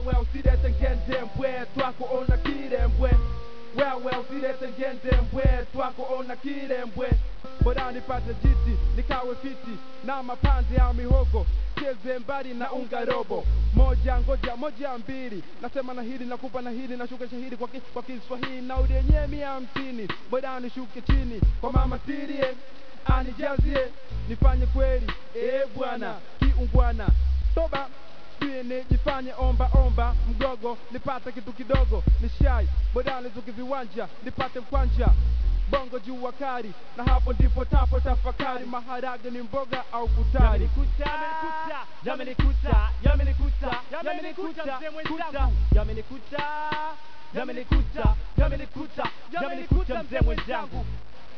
wewe usilete ngende mbwe twako ona kirembwe wewe usilete ngende mbwe twako ona kirembwe bora nipate jiti nikawe fiti na mapande ya mihogo cheze mbali na unga robo moja ngoja moja mbili nasema na hili nakupa na hili nashuka shahidi kwa, ki, kwa Kiswahili na udenye mia hamsini bora nishuke chini kwa mama tirie anijazie nifanye kweli eh bwana kiungwana toba Sini jifanye omba omba mgogo nipate kitu kidogo ni shai bodani zuki viwanja nipate mkwanja bongo juu wakari na hapo ndipo tapo tafakari maharage ni mboga au futari Yamenikuta, yamenikuta, yamenikuta, yamenikuta, mzee mwenzangu, yamenikuta, yamenikuta, yamenikuta, yamenikuta, mzee mwenzangu.